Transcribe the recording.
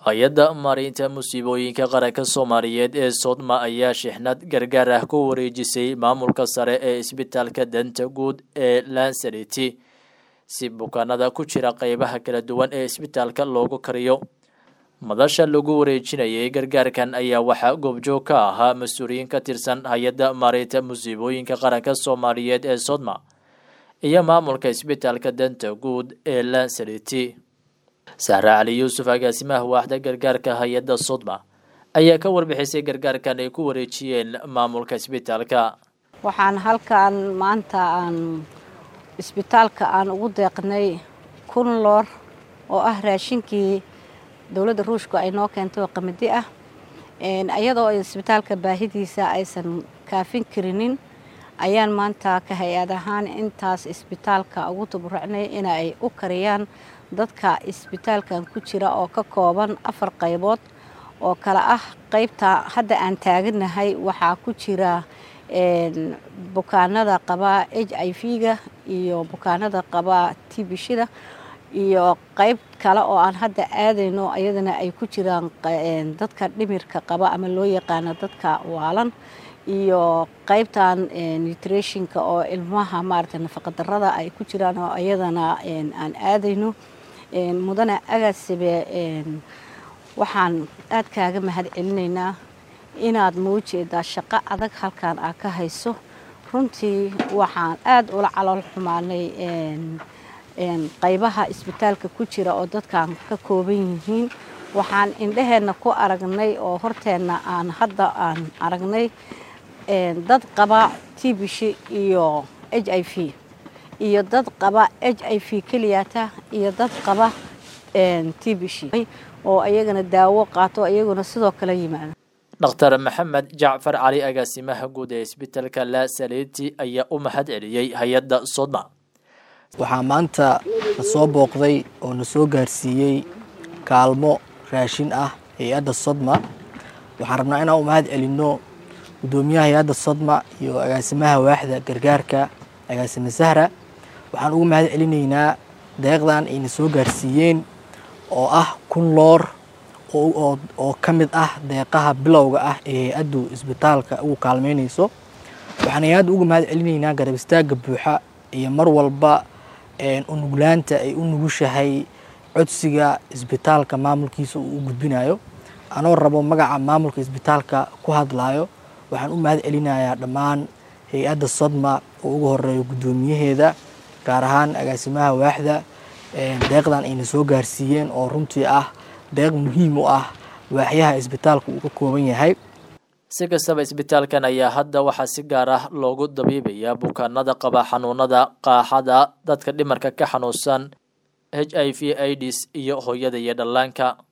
hay-adda maareynta musiibooyinka qaranka soomaaliyeed ee sodma ayaa shixnad gargaar ah ku wareejisay maamulka sare ee isbitaalka danta guud ee lansariti si bukaanada ku jira qeybaha kala duwan ee isbitaalka loogu kariyo madasha lagu wareejinayay gargaarkan ayaa waxaa goobjoog ka ahaa mas-uuliyiin ka tirsan hay-adda maareynta musiibooyinka qaranka soomaaliyeed ee sodma iyo maamulka isbitaalka danta guud ee lansariti sahre cali yuusuf agaasimaha waaxda gargaarka hay-adda sodma ayaa ka warbixisay gargaarkan ay ku wareejiyeen maamulka isbitaalka waxaan halkan maanta aan isbitaalka aan ugu deeqnay kun loor oo ah raashinkii dowladda ruushku ay noo keentay oo qamadi ah iyadoo isbitaalka baahidiisa aysan kaafin karinin ayaan maanta ka hay-ad ahaan intaas isbitaalka ugu taburucnay inay u kariyaan dadka isbitaalkan ku jira oo ka kooban afar qaybood oo kale ah qaybta hadda aan taaganahay waxaa ku jira bukaanada qaba h i v-ga iyo bukaanada qaba tibishida iyo qayb kale oo aan hadda aadayno ayadana ay ku jiraan dadka dhimirka qaba ama loo yaqaano dadka waalan iyo qaybtan nutritionka oo ilmaha maarata nafaqadarada ay ku jiraan oo ayadana aan aadayno mudane agaasibe waxaan aad kaaga mahad celinaynaa inaad maujeedaa shaqo adag halkan aa ka hayso runtii waxaan aad ula calool xumaanay qaybaha isbitaalka ku jira oo dadkan ka kooban yihiin waxaan indhaheenna ku aragnay oo horteenna aan hadda aan aragnay dad qaba tibishi iyo h i v iyo dad qaba h i v keliyata iyo dad qaba tibishi oo ayagana daawo qaato iyaguna sidoo kale yimaado dhakhtar maxamed jacfar cali agaasimaha guud ee isbitaalka lasaliti ayaa u mahad celiyey hay-adda sodma waxaa maanta na soo booqday oo na soo gaarsiiyey kaalmo raashin ah hay-adda sodma waxaan rabnaa inaan u mahad celinno guddoomiyaha hay-adda sodma iyo agaasimaha waaxda gargaarka agaasime sahra waxaan ugu mahad celinaynaa deeqdan ayna soo gaarsiiyeen oo ah kun loor oo ka mid ah deeqaha bilowga ah ee hay-addu isbitaalka ugu kaalmeynayso waxaan hay-adda uga mahad celinaynaa garab istaagga buuxa iyo mar walba unuglaanta ay u nugushahay codsiga isbitaalka maamulkiisa uu u gudbinayo anoo rabo magaca maamulka isbitaalka ku hadlayo waxaan u mahad celinayaa dhammaan hay-adda sodma oo ugu horeeyo guddoomiyaheeda gaar ahaan agaasimaha waaxda deeqdan ayna soo gaarsiiyeen oo runtii ah deeq muhiim u ah waaxyaha isbitaalka uu ka kooban yahay si kastaba isbitaalkan ayaa hadda waxaa si gaar ah loogu dabiibayaa bukaanada qaba xanuunada qaaxada dadka dhimarka ka xanuunsan h i v ids iyo hooyada iyo dhallaanka